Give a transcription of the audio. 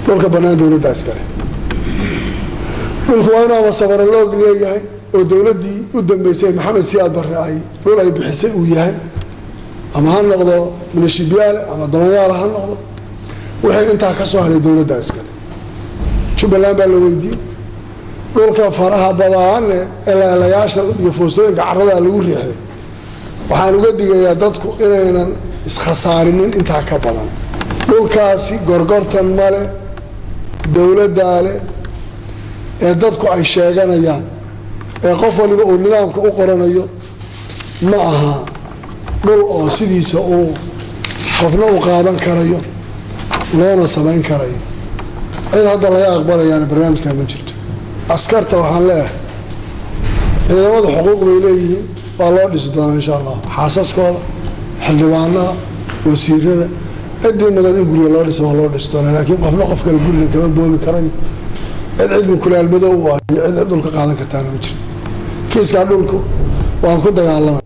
dhulka bannaan dowladdaa iskale dhulku waa inuu ama sabaraloog leeyahay oo dowladdii u dambeysay maxamed siyaad barre ay dhul ay bixisay uu yahay ama ha noqdo minashibyaale ama damanyaala ha noqdo wixii intaa ka soo hadhay dowladdaa iskale jubbaland baa la weydiiyey dhulka faraha badaane eleelayaasha iyo foostooyinka caradaa lagu riixday waxaan uga digayaa dadku inaynan iskhasaarinin intaa ka badan dhulkaasi gorgortan male dowladdaa leh ee dadku ay sheeganayaan ee qof waliba uu nidaamka u qoranayo ma aha dhul oo sidiisa uu qofna u qaadan karayo loona samayn karayo cid hadda laga aqbalayaana barnaamijkaa ma jirto askarta waxaan leeyahay ciidamadu xuquuq bay leeyihiin waa loo dhisi doonaa insha allah xaasaskooda xildhibaanada wasiirada ciddii mudan in guriga loo dhiso waa loo dhisi doonaa laakiin qofna qof kale guriga kama boobi karayo cid cid mukulaalmadow u ah iyo cid cid dhulka qaadan kartaana ma jirto kiiskaa dhulku waan ku dagaalamay